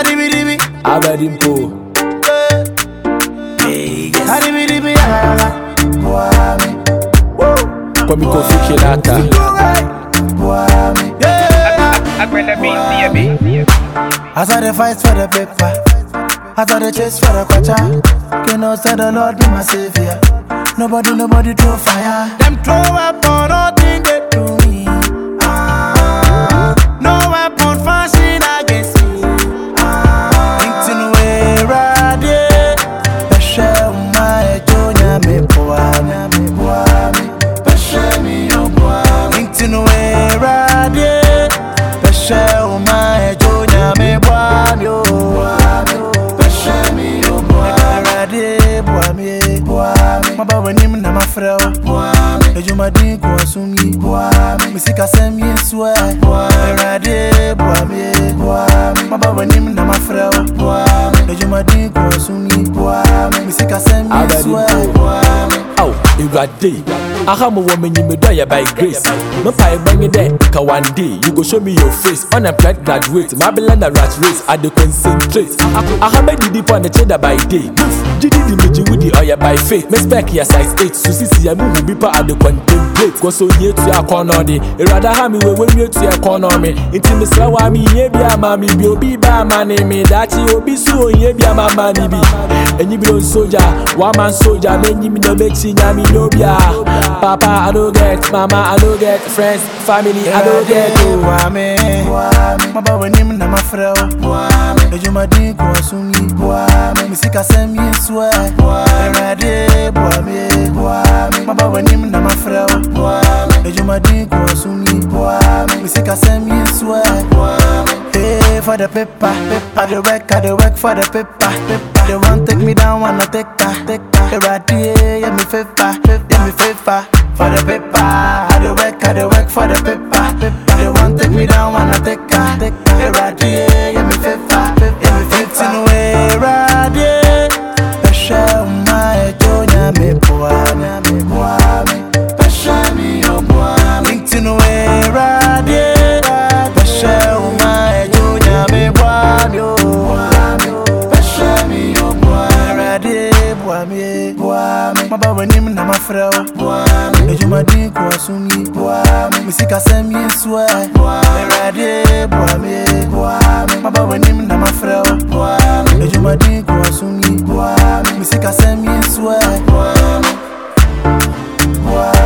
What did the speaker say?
Adibidibi, abadimpo adibidibi, ah, Wami, kwami kofi kinata Wami, yeah. Agbada beat, baby. As I dey fight for the paper, as I dey chase for the kwacha, you know say the Lord be my savior. Nobody, nobody throw fire. Them throw weapon, nothing they do me. Ah, no weapon fashion against me. Ah, Intin we rade, peshe uma ejo nyame poame, poame, peshe mi yo poame. Intin we rade, peshe uma ejo nyame poame yo, peshe mi yo poame. Rade poame, poame. Maba nim na mafrɛ wo poame. Edwumadin ko asum yi poame. Mesikasɛm yi nso ɛ Awurade poame, poame. Maba w'anim na mafrɛ wo poame. Edwumadin ko asum yi poame. Mesikasɛm yi nso ɛ poame. Aw, Ewurade, aha mo wɔ m'enyim dɔ yɛ by grace. Mepa ɛgbɛnye dɛ ka one day you go show me your face. Unemployed graduate, mabela na rat race, I dey concentrate. Aha mɛdidi pɔ ne kyeda by day. Gidi di megye wudi ɔyɛ by faith. Me spec yɛ size eight, so sisi yɛ muhu bi pa I dey contemplate. Kɔ so yie tu akɔnɔ de, Ewurade aha mi wɔ wɔnwie tu ɛkɔnɔ mi. Nti mesrɛ wa mi yie bi ama mi bi, obi ba ama ne mi. Daakye obi so oyie bi ama ma ne bi. Enyimire soja, one man soja, m'enyim na m'ekyi nyame n'obia. Papa, I no get, mama, I no get, friends, family, I no get. oh. Poame, poame. Maba w'anim na mafrɛ wo poame. Edwumadin ko asum yi poame. Mesikasɛm yi nso ɛ Awurade poame, poame. Maba w'anim na mafrɛ wo poame. Edwumadin ko asum yi poame. Mesikasɛm yi nso ɛ Hey, for the paper, I dey work, I dey work for the paper, paper. They want take me down, wanna take her, take her. Awurade, yeah me favor, yeah me favor. For the paper, I dey work, I dey work for the paper, paper. They want take me down, wanna take her, take her. Awurade, yeah me favor, yeah me favor. Tin we Awurade, peshe uma ejo nyame poame, poame. Peshe mi yo poame. Tin we Awurade, peshe uma ejo nyame poame yo, peshe mi yo poame. Awurade poame, poame. Maba w'anim na mafrɛ wo poame. Edwumadin ko asum yi poame. Mesikasɛm yi nso ɛ Awurade poame, poame. Maba w'anim na mafrɛ wo poame. Edwumadin ko asum yi poame. Mesikasɛm yi nso ɛ poame, poame.